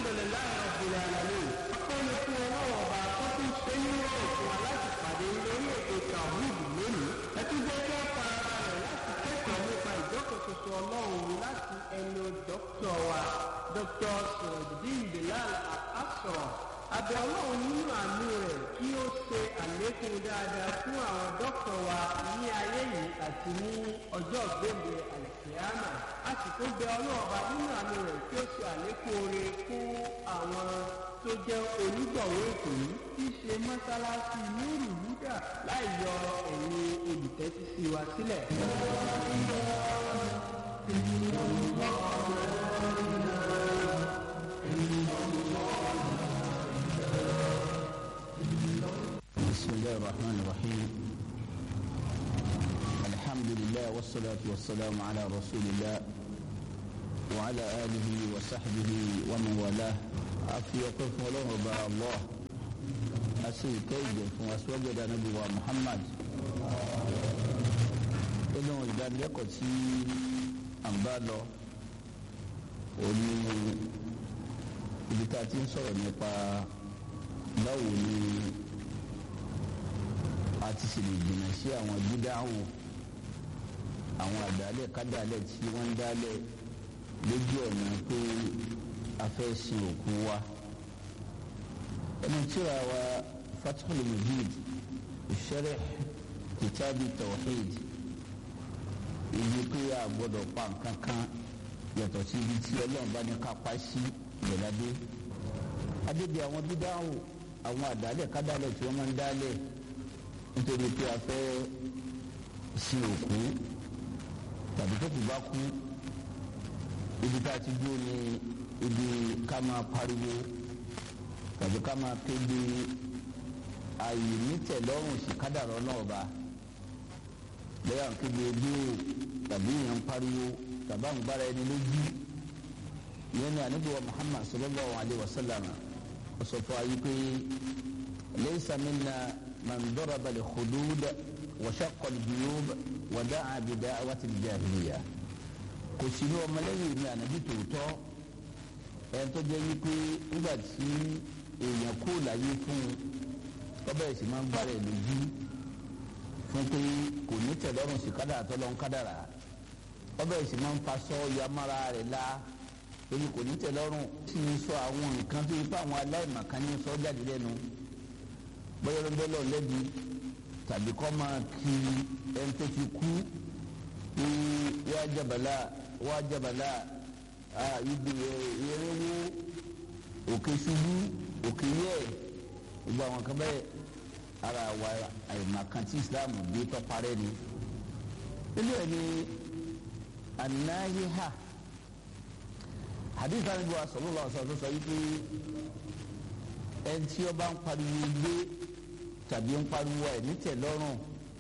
alhamdulilayi rabbil alamin ọpẹ́ ni fún ọlọ́wọ́ ọba tó tún ṣe ní ọ̀rọ̀ fún wa láti pàdé lórí ètò tawhid lónìí ẹ tún jẹ́ kí ó fara balẹ̀ láti kẹ́kọ̀ọ́ nípa ìjọkọ̀ tuntun ọlọ́run láti ẹnu dókítà wa dr sirojidin bilal asọ̀rọ̀ abẹ ọlọ́run nínú àánú rẹ̀ kí ó ṣe àlékún dáadáa fún àwọn dókítà wa ní ayé yìí àti ní ọjọ́ gbèǹde àlùkìyàmà a sì tún bẹ ọlọ́run ọba nínú àánú rẹ̀ kí ó ṣe àlékún oore fún àwọn tó jẹ́ onígbọ̀wé ètò yìí tí í ṣe mọ́sálásí lórí wúdà láì yọ ẹ̀yin olùtẹ́sí wa sílẹ̀. بسم الله الرحمن الرحيم الحمد لله والصلاة والسلام على رسول الله وعلى آله وصحبه ومن والاه أفي وقف ولو با الله أسي كيد وأسوجد نبي محمد إنه إذا لقتي أنبالو òní ibi tá a ti ń sọ̀rọ̀ nípa báwo ni a ti sì lè jìnnà sí àwọn dídáhùn àwọn àdálẹ̀ kádàlẹ̀ tí wọ́n ń dálẹ̀ lójú ọ̀nà pé a fẹ́ sin òkú wa ẹni tíra wa Fathul Mujid Sharh Kitabi Tawhid ibi pé a gbọ́dọ̀ pa nǹkan kan yàtọ̀ sí ibi tí ọlọ́run bá ní ká pa sí ìgbẹ̀ládé adébí àwọn dídáhùn àwọn àdálẹ̀ kádàlẹ̀ tí wọ́n máa ń dálẹ̀ nítorí pé a fẹ́ sin òkú tàbí tó kù bá kú ibi tá a ti dúró ní ibi ká máa pariwo tàbí ká máa kéde ààyè nítẹ̀lọ́rùn sí kádàrọ́ náà bá lẹ́yìn àwọn kéde bí o tàbí ìyẹn ń pariwo tàbí àwọn gbára ẹni lójú ìyẹn ní àníbíwá Muhammad sallallahu alayhi wa sallam ó sọ fún ayé pé laysa minna. من ضرب الخدود وشق الجيوب ودعا بدعوة الجاهلية kò sí ní ọmọlẹ́yìn mi ànábì tòótọ́ ẹni tó jẹ́ wípé nígbà tí èèyàn kó láyé fún un ọbẹ̀ ẹ̀sìn máa ń gbára ẹ̀ lójú fún pé kò ní tẹ̀lọ́rùn sí kádàrà tó lọ́n kádàrà ọbẹ̀ ẹ̀sìn máa ń faṣọ yamára rẹ̀ la èyí kò ní tẹ̀lọ́rùn sì ń sọ àwọn nǹkan tó yẹ pé àwọn aláìmọ̀kan ní sọ jáde lẹ́nu bóyá ló lọ lẹ́bi tàbí kọ́ máa kí ẹni tó ti kú ní wá jabala wá jabala ibi eréwó òkè ṣubú òkè yẹ gbogbo àwọn kan bẹ́ẹ̀ ara wa àyèmàkan tí Islam gbé tọ́parẹ́ ni ilé ẹni anayiha hadith anibi wa sallallahu alaihi wasallam sọ yìí pé ẹni tí ó bá ń pariwo gbé tàbí ń pariwo ẹ̀ ní tẹ̀lọ́rùn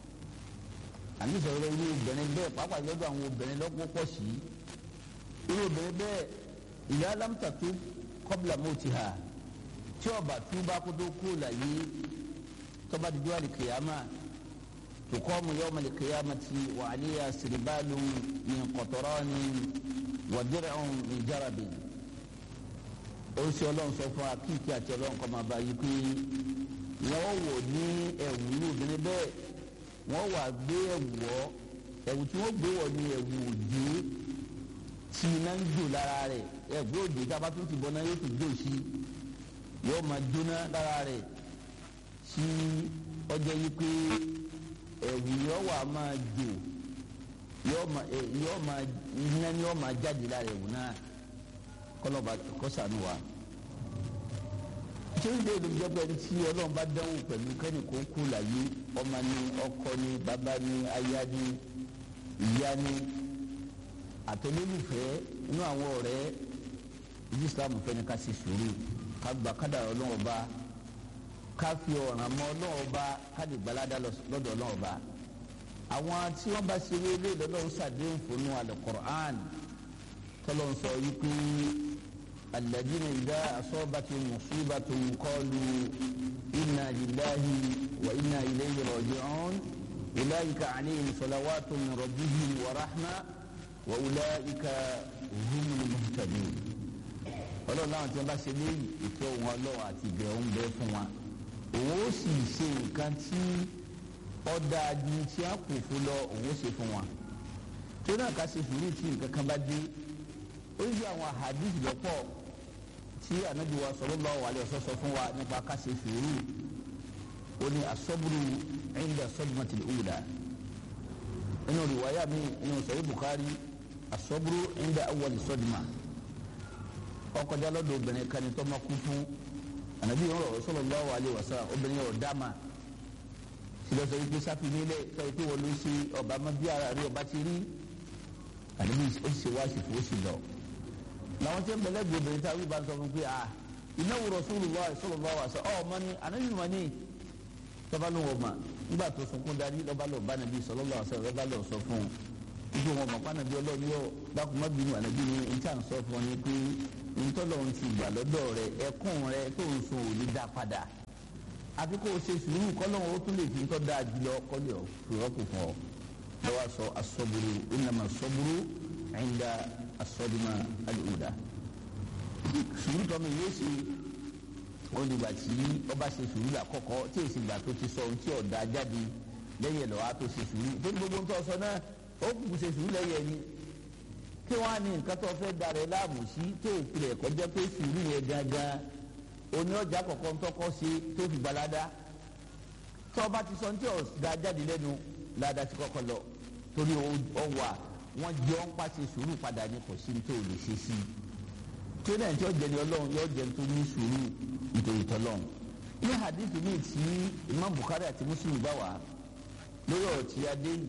àní sọ̀rọ̀ irú obìnrin bẹ́ẹ̀ pàápàá lọ́dọ̀ àwọn obìnrin lọ́pọ̀ pọ̀ sí irú obìnrin bẹ́ẹ̀ ìyá alámùtàtó kọ́bìlà mọ́tìhà tí ọba tí ó bá kó tó kú láyé tọ́ba dídú àlìkèyàmà tó kọ́ mu yọ́ọ́ màlìkèyàmà ti wà àléyà sìrìbálù ní kọ̀tọ̀rọ̀ ní wàdìrẹ̀ ní jarabi oríṣi ọlọ́run sọ fún akíkí àti ọlọ́run kọ́ máa bá yí pé wọ́n wò ní ẹ̀wù ní obìnrin bẹ́ẹ̀ wọ́n wà gbé ẹ̀wù wọ́ ẹ̀wù tí wọ́n gbé wọ̀ ní ẹ̀wù òjò tí iná ń jò lára rẹ̀ ẹ̀wù òjò tí a bá tún ti bọ́ náà yóò tún jò sí yóò máa jóná lára rẹ̀ tí ọjọ́ yí pé ẹ̀wù yóò wà máa jò yóò máa iná ni yóò máa jáde lára ẹ̀wù náà kọlọba kọsànù wa tí ó lè lóun jẹ́ pé ẹni tí ọlọ́run bá dánwò pẹ̀lú kẹ́ni kó kú láyé ọmọ ni ọkọ ni bàbá ni aya ni ìyá ni àtẹlẹ́lùfẹ́ inú àwọn ọ̀rẹ́ ìdí islam fẹ́ni ká ṣe sùúrù ká gba kádàrá ọlọ́run ọba ká fi ọ̀ràn mọ́ ọlọ́run ọba ká lè gbalada lọ́dọ̀ ọlọ́run ọba àwọn tí wọ́n bá ṣe wélé lọ́lọ́run ṣàdéhùn fún al-Qur'an tọ́lọ́n sọ yìí pé alladhina idha asabathum musibatun qalu inna lillahi wa inna ilayhi raji'un ulaika alayhim salawatun min rabbihim wa rahma wa ulaika humul muhtadun ọlọ́run láwọn tí wọ́n bá ṣe léyìí ìfẹ́ òun ọlọ́run àti ìbẹ̀ òun bẹ fún wa òun ó sì ṣe nǹkan tí ọ̀dà ju tí a kù fún lọ òun ó ṣe fún wa tó náà ká ṣe sùúrù tí nǹkan kan bá dé ó yí àwọn àhàdìsì lọ́pọ̀ tí ànábì wa sallallahu alaihi wasallam sọ fún wa nípa ká ṣe sùúrù ó ní asọ́bùrù inda sadmatil ula inú rìwáyà mi inú sahih Bukhari asọ́bùrù inda awwal sadma ọkọjá lọ́dọ̀ obìnrin kan ní tó máa kú fún ànábì yẹn sallallahu alaihi wasallam obìnrin yẹn ò dáma sílẹ̀ sọ wípé sáfì nílẹ̀ sọ wípé wọ́n ló ṣe ọba má bí ara rí ọba ti rí ànábì ó sì wá àsìkò ó sì lọ. làwọn tí ń bẹ̀lẹ́ gbé obìnrin táwọn ìbá ń sọ fún pé à innahu rasulullah sallallahu alaihi wasallam ọ̀ ọmọ ni ànábì mọ̀ ní tọ́ba ló wọ̀ mà nígbà tó sunkún darí lọ́ba lọ́ọ̀ bá nàbí sallallahu alaihi wasallam lọ́ba lọ́ọ̀ sọ fún un ibi wọn mọ̀ pànàbí ọlọ́ọ̀ni yóò dákun má bínú ànábì ni n tí à ń sọ fún ọ ni pé ntọ́lọ́run ti gbà lọ́dọ̀ rẹ ẹkún rẹ tó ń sun òní dá padà àfi kó o ṣe sùúrù kọ́lọ́run ó tún lè fi ń tọ́ da jùlọ kọ́lẹ̀ ọ̀ fìrọ́pù fún ọ lọ́wọ́ sọ asọ́buru ìnàmà sọ́buru ẹ̀ńdà asọ́dúnmá àlùdà sùúrù tọ́mi yóò ṣe olùgbà tí ọba ṣe sùúrù àkọ́kọ́ tí èsì ìgbà tó ti sọ ohun tí ọ̀dà jáde lẹ́yìn lọ́wọ́ á tó ṣe sùúrù tó ní gbogbo ń tọ́ sọ náà ó kù ṣe sùúrù lẹ́yìn ẹni kí wọ́n á ní nǹkan tó fẹ́ darẹ̀ láàmú sí tó ìpìlẹ̀ kọjá pé sùúrù yẹn gangan oní ọjà kọ̀ọ̀kan tọkọ ṣe tó fi gbalada tó bá ti sọ ní tí ò da jáde lẹ́nu ládàá ti kọ́kọ́ lọ torí ọwà wọn jẹ́ ọ́n pàṣẹ sùúrù padà ní kò sí ní tó lè ṣe sí i tó náà tí ó jẹ ní ọlọ́run yóò jẹ tó ní sùúrù nítorí tọ́lọ́run ní hadith mi tí Imam Bukhari àti Muslim gbà wá lórí ọ̀rọ̀ tí a dé yìí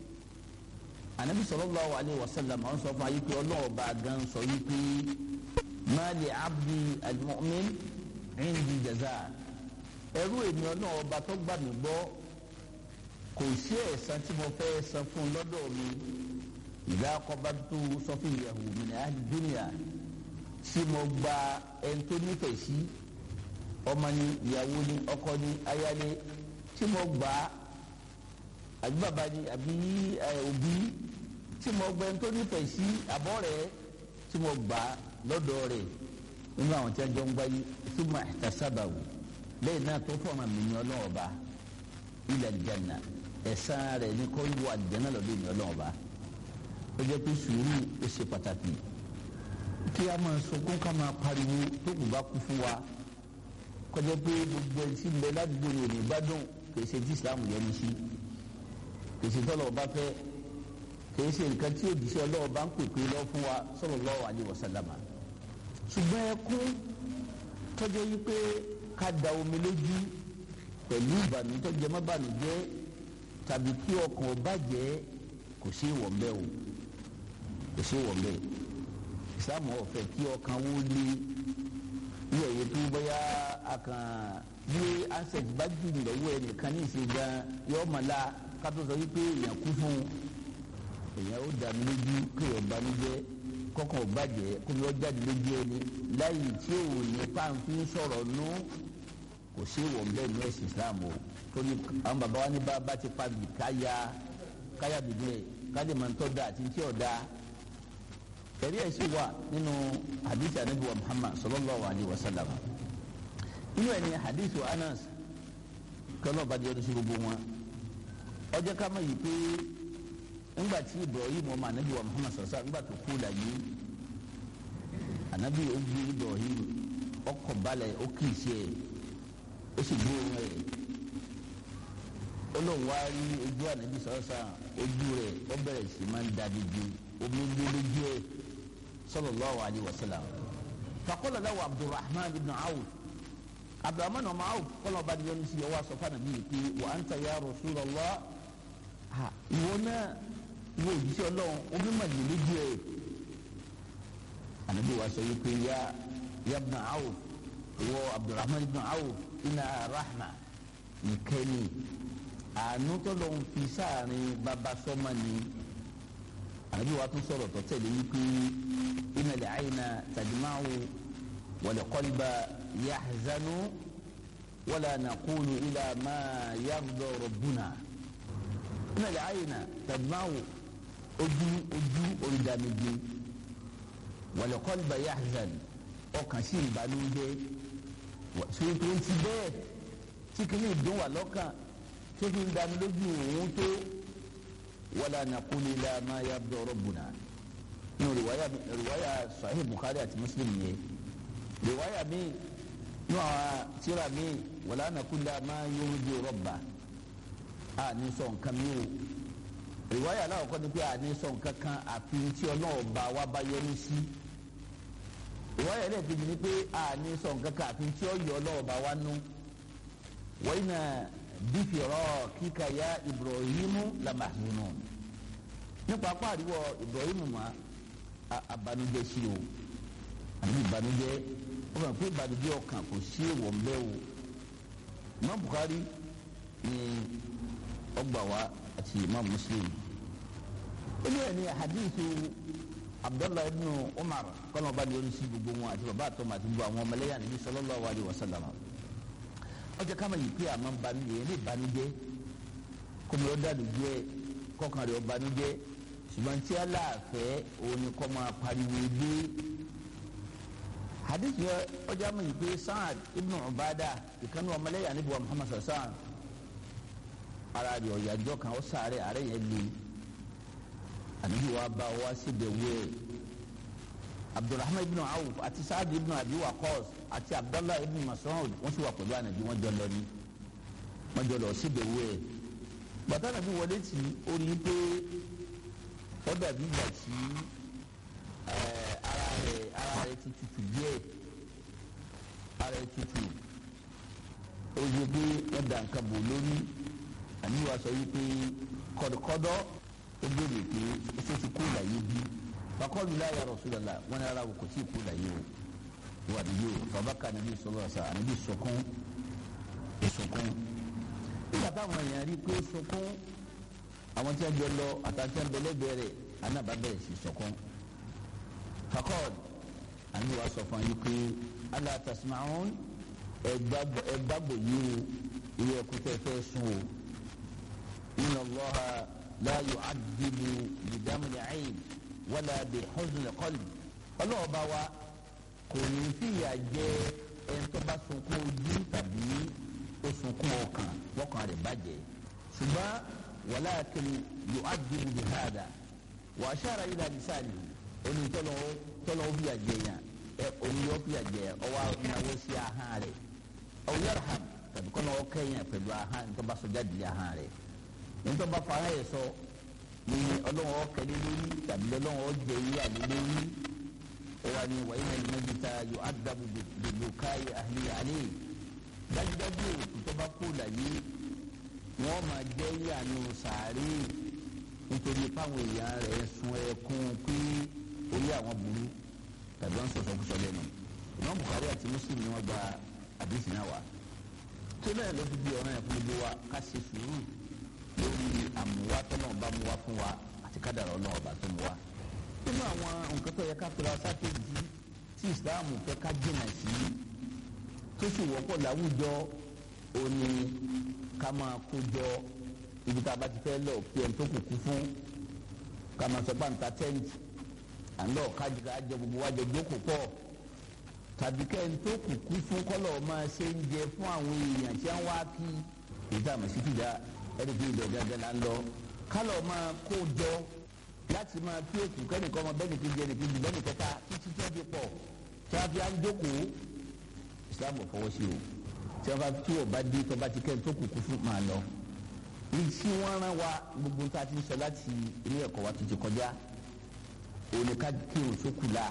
anabi sallallahu alayhi wa sallam àwọn sọ fún ayé pé ọlọ́run bá gan sọ yìí pé ma li abdi al-mu'min indi jaza ẹrú ènìyàn náà ọba tó gbà mí gbọ́ kò sí ẹ̀san tí mo fẹ́ san fún lọ́dọ̀ mi ìdá qabadtu safiyahu min ahli dunya tí mo gba ẹni tó nífẹ̀ẹ́ sí ọmọ ni ìyàwó ni ọkọ ni aya ni tí mo gbà àbí bàbá ni àbí òbí tí mo gba ẹni tó nífẹ̀ẹ́ sí àbọ̀ rẹ̀ tí mo gbà lọ́dọ̀ rẹ̀ nínú àwọn tí a jọ ń gbáyé thumma ihtasabahu lẹ́yìn náà tó fọ̀nà mi ní ọlọ́ọ̀ba ila aljanna ẹ̀san rẹ̀ ní kó wọ àlìjáná lọ́dọ̀ ní ọlọ́ọ̀ba ó jẹ́ pé sùúrù ó ṣe pàtàkì kí a máa sọkún ká máa pariwo tó kù bá kú fún wa kọjá pé gbogbo ẹni tí ń bẹ ládùúgbò ní òní gbádùn kìí ṣe tí Islam yẹn ní sí kìí ṣe tọ́lọ̀ ọba fẹ́ kìí ṣe nǹkan tí òjíṣẹ́ ọlọ́ọ̀ba ń pèpè lọ fún wa sallallahu alaihi wasallam ṣùgbọ́n ẹkún tọ́jú yí pé ká da omi lójú pẹ̀lú ìbànújẹ́ jẹ́ má bànújẹ́ tàbí kí ọkàn bàjẹ́ kò sí ìwọ̀n bẹ́ẹ̀ o kò sí ìwọ̀n bẹ́ẹ̀ ìsàmù ọ̀fẹ́ kí ọkàn wó lé ní ẹ̀yẹ tó bóyá akàn bí ansẹ̀t bá jù lọ́wọ́ ẹ̀ nìkan ní ìṣe gan yọ ọmọ la kátó sọ wípé èèyàn kú fún èèyàn ó dànù lójú kéèyàn banújẹ́ kọkàn ò bàjẹ́ kó lọ jáde lójú ẹni láyé tí ò ní pàǹfin sọ̀rọ̀ nù kò sí ìwọ̀n bẹ́ẹ̀ ní ẹ̀sìn Islam o torí àwọn bàbá wa ní bá bá ti pa bì káyà káyà bìbílẹ̀ káyà máa ń tọ́ da àti tí ò da ẹ̀rí ẹ̀ sì wà nínú hadith anabi wa Muhammad sallallahu alayhi wa sallam inú ẹ̀ ní hadith wa Anas kọ́nà bá di ọdún sí gbogbo wọn ọjọ́ ká má yìí pé ńgbà tí Ibrahim ọmọ anabi wa Muhammad sọ̀rọ̀ ńgbà tó kú la yìí anabi ó gbé Ibrahim ọkọ̀ balẹ̀ ó kì í ṣe ẹ̀ ó sì gbé ohun ẹ̀ olóhùn wa rí ojú anabi sọ̀rọ̀ sàn ojú rẹ̀ ó bẹ̀rẹ̀ sí máa ń da dídí omi gbé lójú ẹ̀ sallallahu alayhi wa sallam faqala lahu Abdurrahman ibn Awf Abdurrahman ọmọ Awf kọ́lọ́ bá di yẹn ní sí ọwọ́ asọ́fà nàbí yìí pé wa anta ya Rasulullah ìwọ náà ìwọ òjíṣẹ́ ọlọ́run omi mà ní lójú ẹ̀ ànábì wa sọ yìí pé ya ya ibn Awf ìwọ Abdurrahman ibn Awf inna rahma nìkẹ́ni àánú tó lọ́n fi sáàrin bàbá sọ́mà ni ànábì wa tún sọ̀rọ̀ tó tẹ̀lé yìí pé innal ayna tadma'u wal qalba yahzanu wala naqulu ila ma yarda rabbuna nílẹ̀ àyìnà tẹ̀gbọ́n ojú ojú olùdàmìjì wal qalba yahzan ọkàn sí ìbànújẹ́ tó tó ń ti bẹ́ẹ̀ tí kìíní ìdún wà lọ́kàn tó fi ń dání lójú òun tó wala naqulu ila ma yabdu rabbuna nínú rìwáyà rìwáyà sahih bukhari àti muslim yẹn rìwáyà mi nínú àwọn tíra mi wala naqulu ila ma yurdi rabba a ní sọ nǹkan mi o rìwáyà aláwọ̀ kọ́ ni pé a ní sọ nǹkan kan àfi tí ọlọ́ọ̀ba wa bá yẹnu sí ìwáyà ẹlẹ́ẹ̀kejì ni pé a ní sọ nǹkan kan àfi tí ó yọ ọlọ́ọ̀ba wa nú wọ́n iná bífìrọ́ kíkà ya ibrahimu lamahunu nípa apá àríwọ̀ ibrahimu ma abanujẹ́ sí o àbí ìbànújẹ́ ó fẹ́ pé ìbànújẹ́ ọkàn kò sí èèwọ̀ ń bẹ́ o Imam Bukhari ní ọgbà wa àti Imam Muslim ó ní ẹni hadithu abdullahi ibn umar kọ́nà ọba ní oríṣi gbogbo wọn àti bàbá àtọ́mọ àti gbogbo àwọn ọmọlẹ́yà níbi sallallahu alaihi wasallam ọjọ́ ká máa yìí pé àmọ́ banújẹ́ ní ìbànújẹ́ kọ́mi ó dàdú jẹ́ kọ́kàn rẹ̀ ó banújẹ́ ṣùgbọ́n tí aláàfẹ́ òun ni kọ́ máa pariwo dé hadith yẹ ọjọ́ àmọ́ yìí pé Sa'ad ibn Ubada ìkànnì ọmọlẹ́yà níbi wa Muhammad sassan ara rẹ̀ ọ̀yàjọ́ kan ó sáré àárẹ̀ yẹn lé àníbi wa bá wa sí dẹ̀wé abdulrahman ibn awf àti saad ibn abi waqas àti abdallah ibn mas'ud wọ́n sì wà pẹ̀lú ànàbí wọ́n jọ lọ ní wọ́n jọ lọ sí dẹ̀wé bàtà nàbí wọlé tí ó rí i pé ó dàbí ìgbà tí ara rẹ̀ ara rẹ̀ ti tutù díẹ̀ ara rẹ̀ tutù ó rí i pé wọ́n dà nǹkan bò lórí àníbi wa sọ yìí pé kọ̀dọ̀kọ̀dọ̀ ó béèrè pé ṣé ti kú láyé bí fakọ́lù láyà Rasulullah wọn ni ara wò kò tí ì kú láyé o wà níyì o bàbá kan níbi sọlọ ọsà níbi sọkún ìsọkún nígbà táwọn èèyàn rí pé sọkún àwọn tí wọn jọ lọ àtàtì ẹn bẹlẹ bẹ̀rẹ̀ anábà bẹ̀rẹ̀ sí sọkún fakọ́lù àní wàá sọ fún yín pé ala tasma'un ẹgbàgbọ́ yìí o ìwé ẹkú tẹ́ fẹ́ sùn o inna Allaha la yu'adhibu bidamu al-'ayn wala bihuzn al-qalb ọlọ́wọ́ bá wa kò ní fìyà jẹ ẹni tó bá sunkún ojú tàbí ó sunkún ọkàn wọ́kàn rẹ̀ bàjẹ́ ṣùgbọ́n walakin yu'adhibu bihadha wa ashara ila lisani oní tọ́lọ́ fìyà jẹ yàn ẹ oní yọ fìyà jẹ ọwọ́ ìnáwó sí ahọ́n rẹ̀ aw yarham tàbí kọ́nà ọkẹ́yìn pẹ̀lú ahọ́n tó bá sọ jáde ahọ́n rẹ̀ nítorí bá fara yẹ sọ ní ọlọ́wọ́ kẹlẹ́ lórí tàbí ọlọ́wọ́ jẹ yí àlẹ́ lórí ọwọ́ ni wàyí náà ní mẹ́jìta yóò ádàbò gbogbo káyé àlẹ́ àlẹ́ dájúdájú òkú tó bá kú láyé wọ́n máa jẹ́ yí àánú sàárè nítorí páwọn èèyàn rẹ̀ sun ẹkún pé orí àwọn burú tàbí wọ́n sọ̀sọ̀ kúsọ lẹ́nu ìmọ̀ Bukhari àti Muslim ni wọ́n gba àdìsí náà wá tó bẹ́ẹ̀ ló fi di ọ̀ràn yẹn fún gbogbo wa ká ṣe sùúrù lórí àmúwá tọ́nà ọba mú wá fún wa àti kádàrá ọlọ́run ọba tó mú wá. nínú àwọn nǹkan tó yẹ ká pèrè asákèjì tí ìsìláàmù fẹ́ ká jìnà sí tó sì wọ́pọ̀ láwùjọ òní ká máa kó jọ ibi tá a bá ti fẹ́ lọ kí ẹni tó kù kú fún ká máa sọ pàǹtà tẹ́ǹtì àlọ́ kájíká jẹ gbogbo wájọ jókòó pọ̀ tàbí kẹ́ni tó kù kú fún kọ́lọ̀ máa ṣe ń jẹ fún àwọn èèyàn tí wọ́n wá kí èyí àmọ̀ sí fìdá ẹni tí ìbẹ̀ gángan la ń lọ kálọ̀ máa kó jọ láti máa kí èkú kẹ́nìkan ọmọ bẹ́ẹ̀ni kejì ẹnì kejì bẹ́ẹ̀ni kẹta títí tí wọ́n fi pọ̀ tí wọ́n fi á ń jókòó Islam ò fọwọ́ sí o tí wọ́n bá tí ò bá dé tó bá ti kẹ́ni tó kù kú fún máa lọ. ní tí wọ́n rán wa gbogbo tá a ti ń sọ láti ilé ẹ̀kọ́ wa tuntun kọjá òní ká kí o sókù la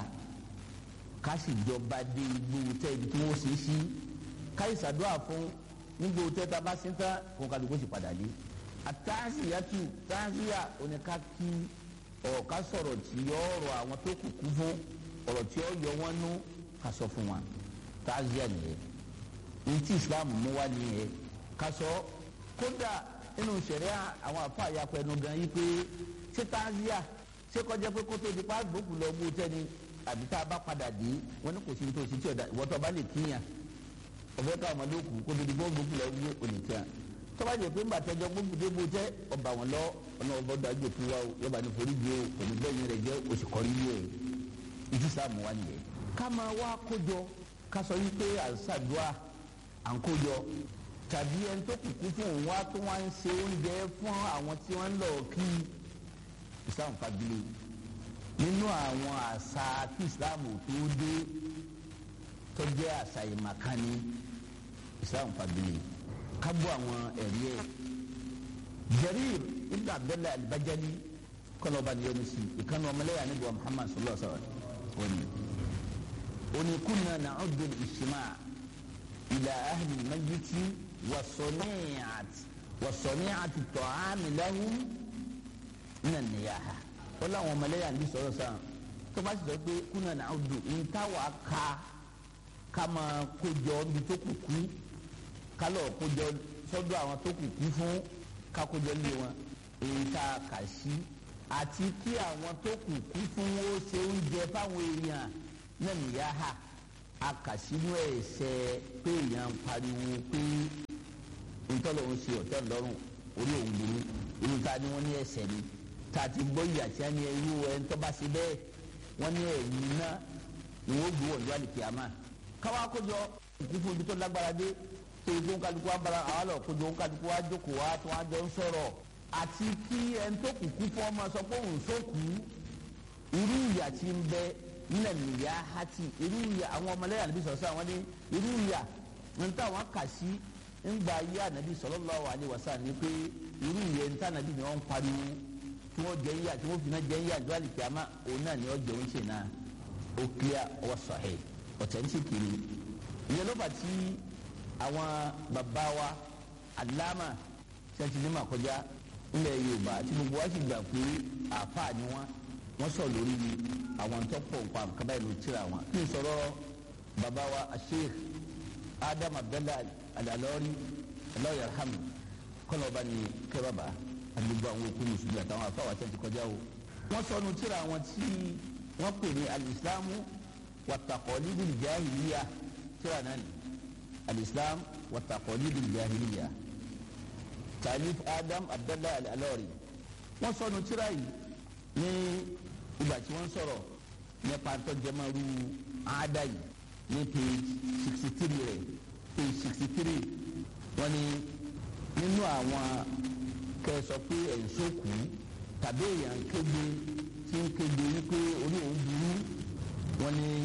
ká sì jọba dé igbó tẹ́ ibi tí wọ́n ṣe é sí ká ìsàdúrà fún nígbà tẹ́ ta bá sí tán kó kálukú sì padà dé àtàzíyàtú tàzíyà oníká kí ọ̀ọ́ká sọ̀rọ̀ tí yọ ọ̀rọ̀ àwọn tó kù kú fún ọ̀rọ̀ tí ó yọ wọ́n nú ká sọ fún wa tàzíyà nìyẹn ní tí Islam mú wá nìyẹn ká sọ kódà nínú sẹ̀ríà àwọn àfa àyàpọ̀ ẹnu gan yí pé ṣé tàzíyà ṣé kọjá pé kótó di pa gbókù lọ gbó tẹ́ni àbí tá a bá padà dé wọn ní kò sí ní tó sí tí ọ̀dà ìwọ́tọ̀ bá lè kíyàn ọ̀fẹ́ ká ọmọdé òkú kó dodo bọ́ gbogbo lọ wí òní tí a tọ́ba jẹ́ pé ńgbà tẹ́jọ́ gbogbo dé bó tẹ́ ọba wọn lọ ọ̀nà ọba dájú òkú wa o yọba ní forí jẹ o òní bẹ́ẹ̀ yẹn rẹ̀ jẹ́ oṣù kọ́rí yẹ o ìdí sáàmù wa nìyẹn ká máa wá kójọ ká sọ yí pé àṣàdúrà à ń kójọ tàbí ẹni tó kùkú fún òun wá tó wá ń ṣe oúnjẹ fún àwọn tí wọ́n ń lọ kí islam fagilé nínú àwọn àṣà tí islam tó dé tó jẹ́ àṣà ìmàkánì islam fagilé ká gbọ́ àwọn ẹ̀rí ẹ̀ Jarir ibn Abdullah al-Bajali kọ́nà ọba nìyẹn ní sí ìkànnì ọmọlẹ́yà níbi wa Muhammad sallallahu alaihi wa sallam wọ́n ní oni kunna na'uddu al-ijtima' ila ahli al-majlis wa sani'at wa sani'at at-ta'am lahum min an-niyaha wọ́n láwọn ọmọlẹ́yà ní sọ̀rọ̀ sàn tó bá sì sọ pé kunna na'uddu ìntàwà ká ká máa kójọ níbi tó kù kú kálọ̀ kójọ sọ́dọ̀ àwọn tó kù kú fún kákójọ lé wọn èyí tá a kà sí àti kí àwọn tó kù kú fún ó ṣe oúnjẹ fáwọn èèyàn náà nìyá ha a kà sínú ẹ̀ṣẹ̀ pé èèyàn ń pariwo pé ntọ́lọ̀ ń ṣe ọ̀tẹ́ ńlọ́rùn orí òun burú irú ta ni wọ́n ní ẹ̀ṣẹ̀ ni tá a ti gbọ́ ìyà tí a ní irú ẹ̀ ń tọ́ba sí bẹ́ẹ̀ wọ́n ní ẹ̀yìn náà ni wọ́n gbé wọ̀nyí wà ní kìámà káwá kójọ ìkú fún ibi tó lágbára dé tó ibi tó ń kálukú wa bara àwọn lọ kójọ ń kálukú wa jókòó wa tó wá jọ ń sọ̀rọ̀ àti kí ẹni tó kù kú fún ọmọ sọ pé òun sókù irú ìyà tí ń bẹ nílẹ̀ nìyà hati irú ìyà àwọn ọmọlẹ́yà níbi sọ̀rọ̀ àwọn ní irú ìyà ń tà wọ́n kà sí ńgbà ayé ànábì sallallahu alaihi wasallam ní pé irú ìyà ń tà ànábì ni wọ́n ń pariwo tí wọ́n jẹ́ ìyà tí wọ́n fi náà jẹ́ ìyà ìjọ àlìkíyàmá òun náà ni wọ́n jẹ́ oúnjẹ náà ó clear ọwọ́ sahih authentic ni ìyẹn ló fà tí àwọn bàbá wa aláma ṣẹ́ńtì ní màkọjá ilẹ̀ yorùbá tí gbogbo wa sì gbà pé àáfàá ni wọ́n wọ́n sọ lórí àwọn tó pọ̀ nǹkan kaba ìlú tíra wọn. kí n sọ̀rọ̀ bàbá wa sheikh adam abdallah alalori alayhi alhamdu kọ́nà ọba ni kẹ́ bàbá àdúgbò àwọn òkú mùsùlùmí àtàwọn àfáwà tẹ̀ ti kọjá o. wọ́n sọ nu tíra wọn tí wọ́n pè ní alìsílámù wàtàkọ́lídìí jahiliya tíra náà ni alìsílámù wàtàkọ́lídìí jahiliya talif adam abdallah alalori wọ́n sọ nu tíra yìí ní ìgbà tí wọ́n sọ̀rọ̀ nípa tọ́jẹ́mọ́rú àádá yìí ní page sixty three rẹ̀ page sixty three wọ́n ní nínú àwọn kẹsọ pé ẹ̀ńsọ́kù tàbí èèyàn kéde tí ń kéde wípé orí òun burú wọ́n ní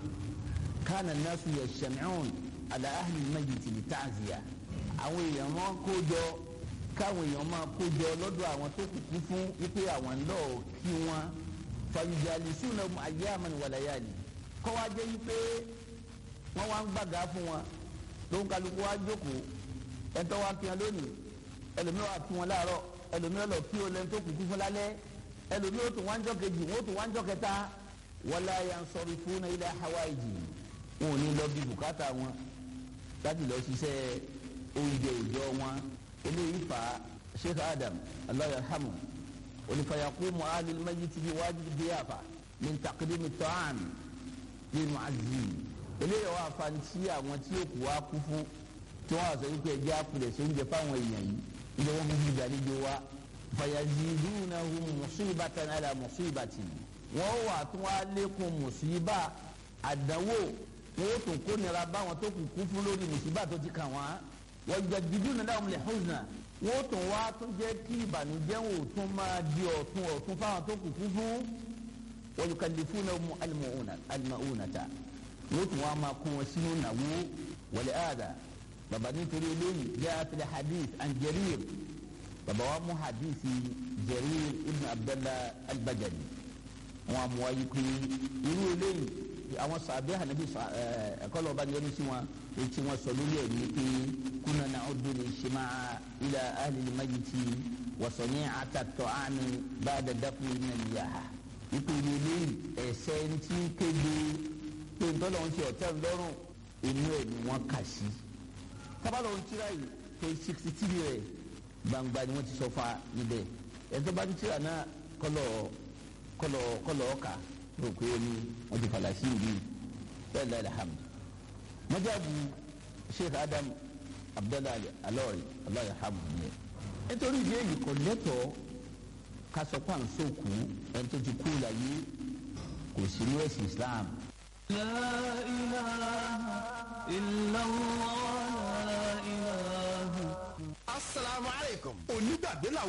kánà nasu yashami'un ala ahli al-mayyit li ta'ziya àwọn èèyàn wọn kó jọ káwọn èèyàn máa kó jọ lọ́dọ̀ àwọn tó kúkú fún wípé àwọn lọ́ọ̀ kí wọ́n fàyìjàlísùnà ayyaman wa layali kọ́ wá jẹ́ wípé wọ́n wá ń gbàgà fún wọn ló ń kálukú wá jókòó ẹ̀tọ́ wá kí wọn lónìí ẹlòmíràn wá kí wọn láàárọ̀ ẹlòmíràn lọ kí olè tó kúkú fún lálẹ́ ẹlòmíràn tó wá ń jọ kejì wọn tó wá ń jọ kẹta wala yansarifuna ila hawaiji wọn ò ní lọ bí bùkátà wọn láti lọ ṣiṣẹ́ oúnjẹ ìjọ wọn eléyìí fa sheikh adam allah yarhamu onífàyàkùmù alil mayyit bi wajib diyafa min taqdimi ta'am lil mu'azzin eléyìí wà fa ti àwọn tí yóò kú wá kú fún tí wọn sọ wípé ẹjẹ àpilẹ̀ ṣe ń jẹ fáwọn èèyàn yìí ilé wọn fi gbàlejò wa fayazidunahum musibatan ala musibatin wọn wà tún wá lékún musiba àdánwò wọn ó tún kó nira báwọn tó kù kú fún lórí musiba tó ti kàn wọn wajadiduna lahum lihuzna wọn ó tún wá tún jẹ́ kí ìbànújẹ́ wọn ò tún máa di ọ̀tún ọ̀tún fáwọn tó kù kú fún wa yukallifunahum al-ma'unata wọn ó tún wá máa kó wọn sínú nàwó wal aada baba nítorí eléyìí jẹ́ àtìlẹ̀ hadith an Jarir baba wa mú hadith Jarir ibn Abdallah al-Bajali wọn mú wáyé pé irú eléyìí àwọn sàbẹ́ ànábì ẹ̀kọ́ lọ́ba ni wọ́n ti wọn etí wọn sọ lórí ẹ̀ ní pé kuna na'uddu al-ijtima'a ila ahli al-mayyiti wa sani'ata at-ta'ami ba'da dafni min al-yaha ipò ìlú eléyìí ẹ̀sẹ̀ ń tí kéde pé ntọ́lọ́ ń ṣe ọ̀tẹ́ ńlọ́rùn inú ẹ̀ ni wọ́n kà sí tábàlọ̀ ń tíra yìí page sixty three rẹ̀ gbangba ni wọ́n ti sọ fa níbẹ̀ ẹ̀tọ́ bá ti tíra náà kọ́lọ̀ kọ́lọ̀ kọ́lọ̀ ọ̀kà rò pé ó ní wọ́n ti fàlà sí ìlú bẹ́ẹ̀ lẹ́yìn alhamdu. mọ́jáàbù sheikh adam abdullahi alori allah yarhamu ni nítorí ìdí èyí kò lẹ́tọ̀ọ́ ká sọ pé à ń sòkú ẹni tó ti kú láyé kò sí ní ẹ̀sìn islam لا إله إلا الله لا إله asalaamualeykum. onígbàgbé làwọn.